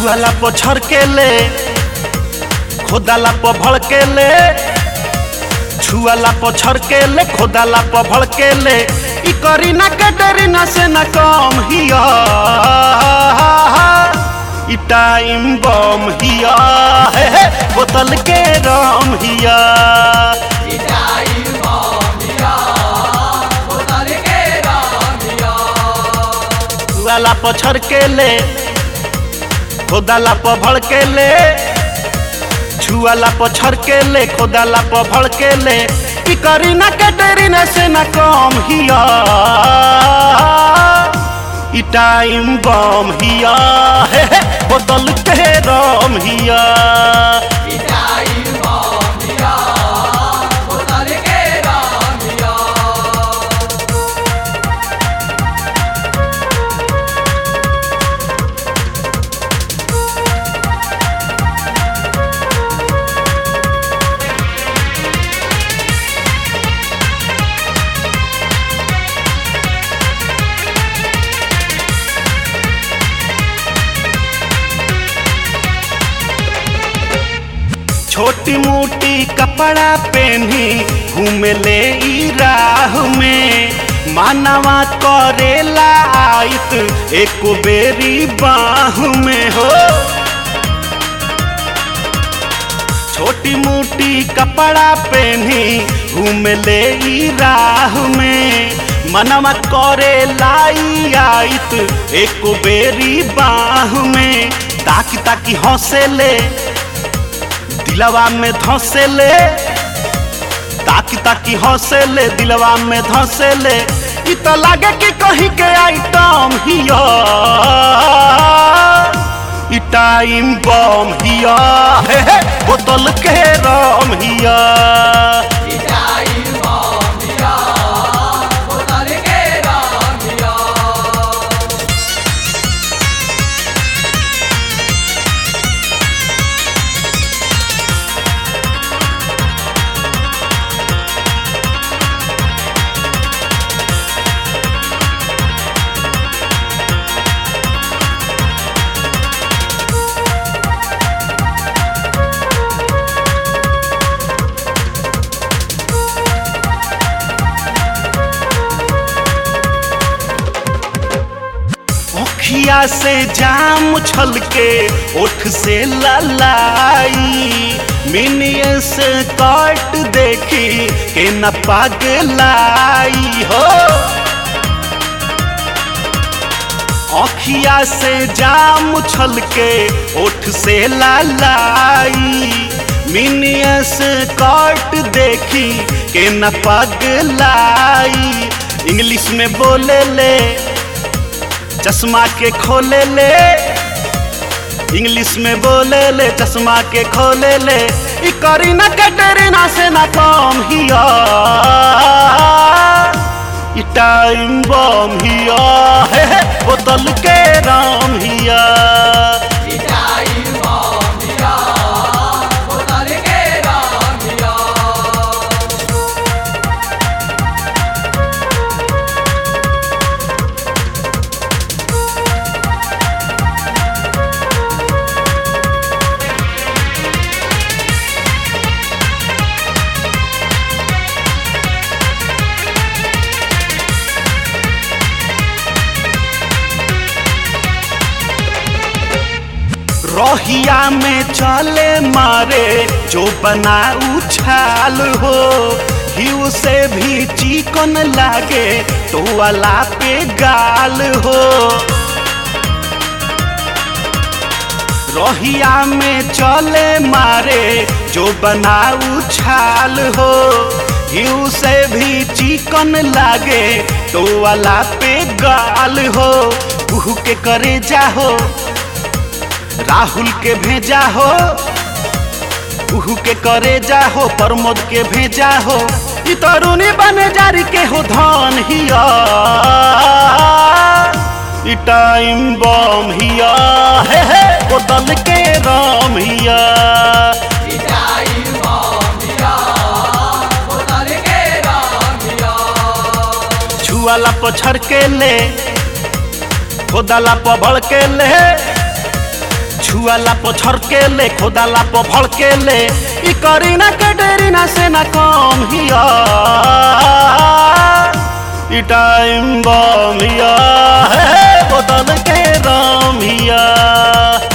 छुआला पर छरके ले खोदाला पर भड़के ले छुआला पर छरके ले खोदाला पर भड़के ले ई करी ना के डरी ना से ना कम हिया ई टाइम बम हिया हे हे बोतल के राम हिया छुआला पर छरके ले खोदाला पर भड़के ले छुआला पर छरके ले खोदाला पर भड़के ले ई करी ना के डरी ना से ना कम हिया ई टाइम बम हिया हे हे बोतल के राम हिया छोटी मोटी कपड़ा पहनी घूमे ले ई राह में मानवा करेला आइत एक बेरी बाह में हो छोटी मोटी कपड़ा पहनी घूमे ले ई राह में मनवा करे लाई आइत एक बेरी बाह में ताकि ताकि हंसे ले दिलवा में धंसे ले ताकि ताकि हंसे ले दिलवा में धंसे ले ई तो लागे कि कहीं के आइटम हिया ई टाइम बम हिया हे हे बोतल के राम हिया मुखिया से जाम छल के ओठ से ललाई मिनिए से काट देखी के न पागलाई हो अखिया से जाम छल के ओठ से लालाई मिनिए से काट देखी के न पागलाई इंग्लिश में बोले ले चश्मा के खोले ले इंग्लिश में बोले ले चश्मा के खोले ले ई करी ना कटरीना से ना कम हिया ई टाइम बम हिया हे हे बोतल के राम हिया रोहिया में चले मारे जो बना उछाल हो हिउ से भी चिकन लागे तो वाला पे गाल हो रोहिया में चले मारे जो बना उछाल हो हिउ से भी चिकन लागे तो वाला पे गाल हो कुहू के करे जाहो राहुल के भेजा हो उहू के करे जा हो प्रमोद के भेजा हो ई तरुणी बने जारी के हो धन हिया ई टाइम बम हिया हे हे बोतल के राम हिया छुआला पछड़ के ले खोदाला पर भड़ के ले छुआला पो छरके ले खोदाला पो भड़के ले ई करीना कटरीना से ना कम हिया ई टाइम बम हिया हे बोतल के राम हिया